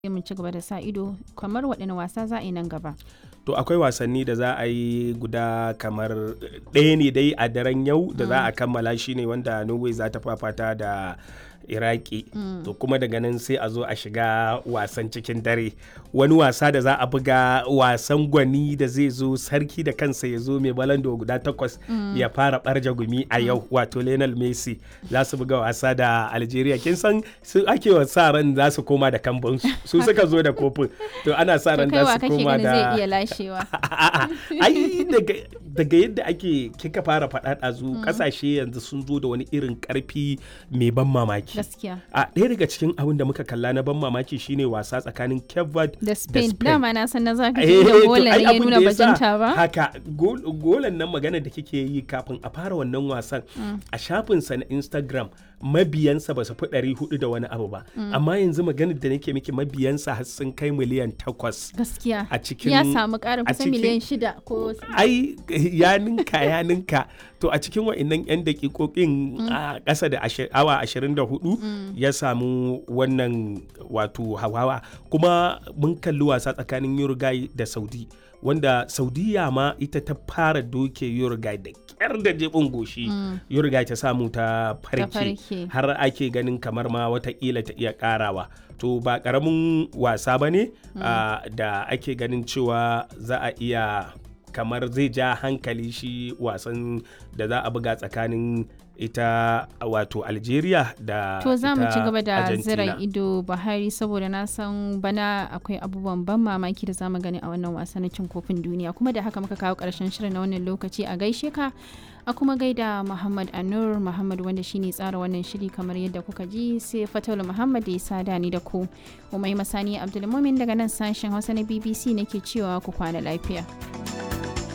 mu ci gaba da sa ido kamar waɗanne wasa za a yi nan gaba. to akwai wasanni da za a yi guda kamar ɗaya ne dai a daren yau da za a kammala shi ne wanda norway za ta fafata da iraki to kuma daga nan sai a zo a shiga wasan cikin dare wani wasa da za a buga wasan gwani da zai zo sarki da kansa ya zo mai balando guda takwas ya fara barja gumi a yau wato lionel messi za su buga wasa da algeria kin san su ake wa sa ran za su koma da kambun su suka zo da kofin to ana sa ran za su koma da zai iya lashewa ai daga yadda ake kika fara faɗa ɗazu ƙasashe yanzu sun zo da wani irin ƙarfi mai ban mamaki gaskiya a ɗaya daga cikin abin da muka kalla na ban mamaki shine wasa tsakanin Cape Verde da Spain Spain. dama na san na zaka Eh, da to golan ai ya abin nuna da yasa bajinta ba haka gol- golan nan magana da kike yi kafin a fara wannan wasan a shafinsa na Instagram mabiyansa ba su fi ɗari hudu da wani abu ba amma yanzu maganar da nake miki mabiyansa har sun kai miliyan takwas gaskiya a cikin ya samu ƙarin a kusan cikin- miliyan shida ko ai ya ninka ya ninka to a cikin wa'annan 'yan dakikokin a ƙasa da ashi- awa 24 ya samu wannan wato hawawa kuma mun kalli wasa tsakanin Uruguay da Saudi wanda Saudiya ma ita ta fara doke Uruguay da kyar da jebin goshi Uruguay ta samu ta farke farke. har ake ganin kamar ma watakila ta iya karawa to ba karamin wasa ba ne ah, da ake ganin cewa za a iya kamar zai ja hankali shi wasan da za a buga tsakanin ita wato algeria da To za mu ita ci gaba da Argentina. zira ido Buhari saboda na san bana akwai abubuwan ban mamaki da zamu gani a wannan wasa na cin kofin duniya kuma da haka muka kawo karshen shirin na wannan lokaci a gaishe ka a kuma gaida Muhammad Anur Muhammad wanda shine tsara wannan shiri kamar yadda kuka ji sai Fatul Muhammad da ya sada ni da ku Umai Masani Abdulmumin daga nan sashen Hausa na BBC nake cewa ku kwana lafiya.